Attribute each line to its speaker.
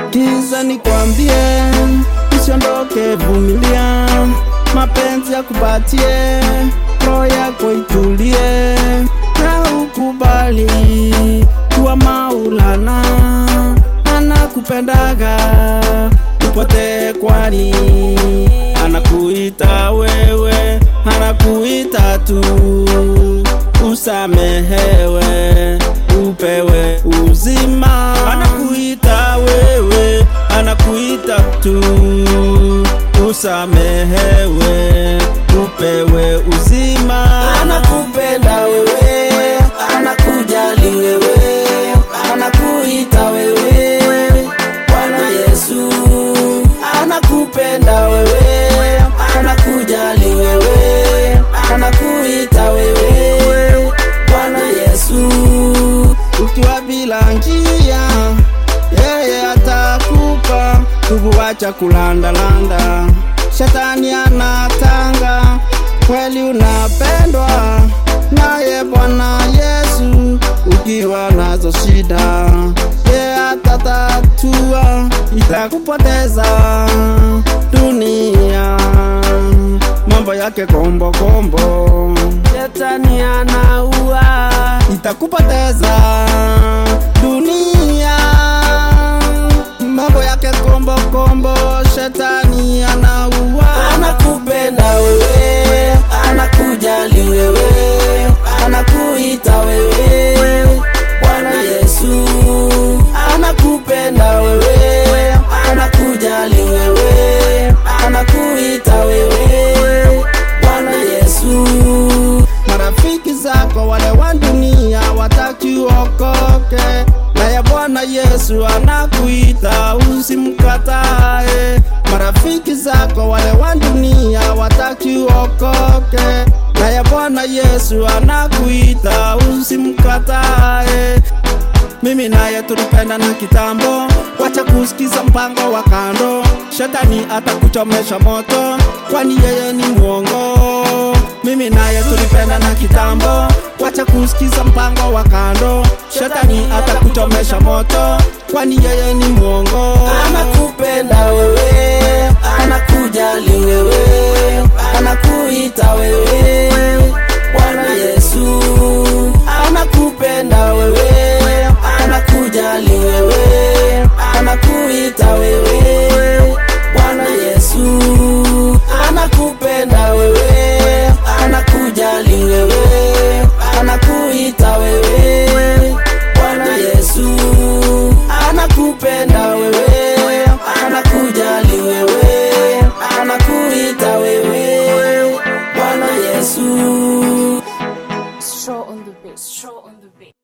Speaker 1: Kiza nikwambie, usiondoke, vumilia, mapenzi yakupatie, roho yako itulie, na ukubali kuwa Maulana anakupendaga, upotee kwani anakuita wewe, anakuita tu usamehewe, upewe uzima, anakuita wewe, anakuita tu usamehewe, upewe uzima,
Speaker 2: anakupenda wewe, anakujali wewe, anakuita wewe, Bwana Yesu anakupenda wewe, anakujali wewe, anakuita wewe, Bwana Yesu
Speaker 1: ukiwa bila njia, yeye atakupa kukuacha kulandalanda. Shetani anatanga, kweli unapendwa naye Bwana Yesu. Ukiwa nazo shida, yeye atatatua, itakupoteza dunia, mambo yake kombo kombo. Shetani anaua, itakupoteza dunia, mambo yake kombo kombo. Shetani anaua,
Speaker 2: anakupenda wewe, anakujali wewe, anakuita wewe, Bwana Yesu anakupenda wewe, anakujali wewe, anakuita wewe, Bwana Yesu
Speaker 1: marafiki zako wale wa dunia wataki uokoke, naye Bwana Yesu anakuita usimkatae. Marafiki zako wale wa dunia wataki uokoke, naye Bwana Yesu anakuita usimkatae. Mimi naye tulipenda na kitambo, wacha kusikiza mpango wa kando. Shetani atakuchomesha moto, kwani yeye ni mwongo. Mimi naye tulipenda na kitambo, wacha kusikiza mpango wa kando. Shetani atakuchomesha moto, kwani yeye ni mwongo.
Speaker 2: anakupenda wewe, anakujali wewe, anakuita wewe, Bwana Yesu anakupenda wewe, anakujali wewe, anakuita wewe, Bwana Yesu anakupenda wewe, anakujali wewe, anakuita wewe, Bwana Yesu anakupenda wewe, anakujali wewe, anakuita wewe, Bwana Yesu.
Speaker 3: Straw on the beat. Straw on the beat.